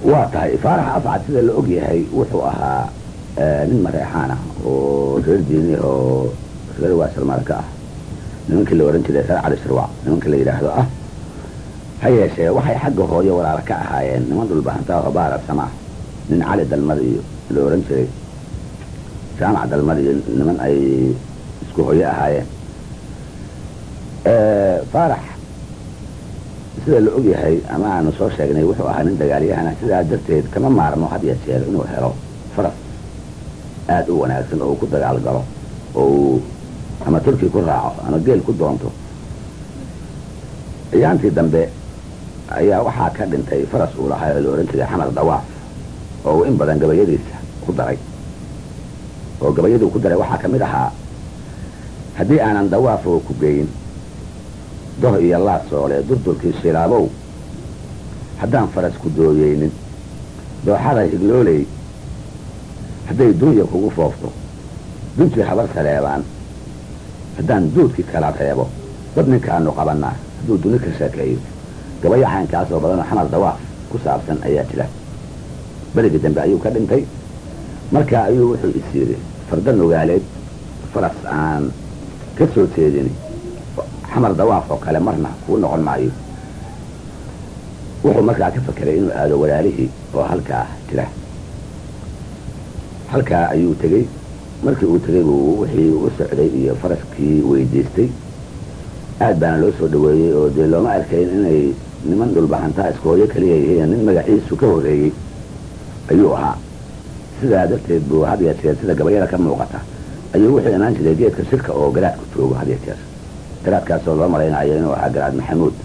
waa tahay faarax afcad sida la og yahay wuxuu ahaa nin mareexaan ah oo reer diini oo reer waasalmaal ka ah nimankii la ohan jiray reer cali sirwac nimanka la yidhaahdo ah ha yeeshee waxay xagga hooyo walaala ka ahaayeen niman dhulbahantaa oo baarar samaa nin cali dalmad iyo la ohan jiray jaamac dalmad iyo niman ay isku hooyo ahaayeen faarax sida la og yahay ama aanu soo sheegnay wuxuu ahaa nin dagaalyahana sidaa darteed kama maarmo had ya jeer inuu helo faras aada u wanaagsan oo uu ku dagaal galo oo uu ama turki ku raaco ama geel ku doonto ciyaantii dambe ayaa waxaa ka dhintay faras uu lahaa oo la ohan jiray xamar dawaaf oo uu in badan gabayadiisa ku daray oo gabayaduu ku daray waxaa ka mid ahaa haddii aanan dawaafoo ku geyin doh iyo laasoole durdurkii shilaabow haddaan faras ku dooyeynin dooxada higlooley hadday duunya kugu foofto duntii habar saleebaan haddaan duudkii kala reebo dad ninkaanu qabannaa hadduu duni ka sheekeeyo gabayo caynkaasoo badanoo xamar dawaaf ku saabsan ayaa jira berigii dambe ayuu ka dhintay markaa ayuu wuxuu is yidhi farda nugaaleed faras aan ka soo jeedin xamar dawaaf oo kale marna kuu noqon maayo wuxuu markaa ka fakeray inuu aado walaalihii oo halkaa jira halkaa ayuu tegey markii uu tegey buu wixii u socday iyo faraskii weydiistay aad baana loo soo dhaweeyey oo dee looma arkayn inay niman dhulbahantaa iskooyo kaliya yihiin nin magaciisu ka horreeyey ayuu ahaa sidaa darteed buu had ya jeer sida gabayada ka muuqata ayuu wuxuu imaan jiray geedka shirka oo garaadku joogo had ya jeer garaadkaasoo loo malaynayo inuu ahaa garaad maxamuud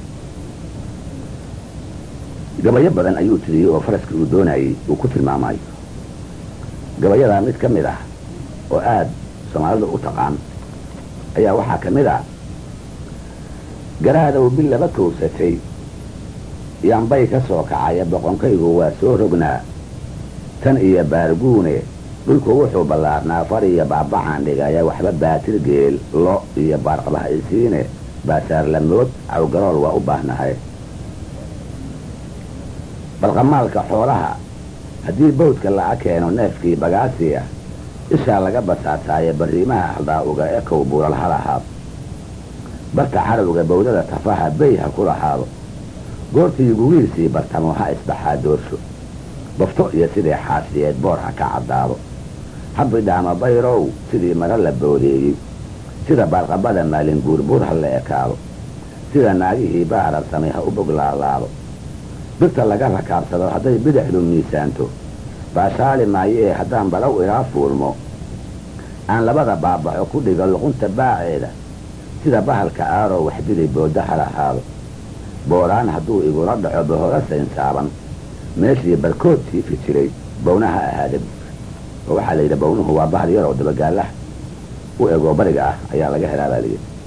gabayo badan ayuu tiriyey oo faraskii uu doonayey uu ku tilmaamayo gabayadaa mid ka mid ah oo aada soomaalida u taqaan ayaa waxaa ka mid ah garaadow bil laba kowsatay yambay ka soo kacaya boqonkaygu waa soo rognaa tan iyo baarguune dhulku wuxuu ballaarnaa far iyo baabacaan dhigaya waxba baatir geel lo iyo baarqabaha isiine baasaarlamood cawgarool waa u baahnahay balqamaalka xoolaha haddii bawdka laca keeno neefkii bagaasiya ishaa laga basaasaaye barriimaha haldaa'uga ekow buural ha lahaado barta carowga bawdada tafaha bey ha ku lahaado goortii gugiisii bartamo ha isbaxaa doorsho bafto iyo sidii xaasiyeed boor ha ka caddaado habidhaama bayrow sidii mara la boodeeyey sida baarqabada maalin guurbuur ha la ekaado sida naagihii baararsamay ha u bog laalaado birta laga rakaabsado hadday bidixdu miisaanto baashaali maayee haddaan balow ilaa fuulmo aan labada baabaxo ku dhigo luqunta baaceeda sida bahalka aaroo waxdili booda ha lahaado booraan hadduu igula dhaco bahora saynsaaban meeshii barkood siifi jiray bawnaha ahaada oo waxaa la yidhi bawnuhu waa bahal yaroo dabagaallaha u egoo bariga ah ayaa laga helaa baa layidhi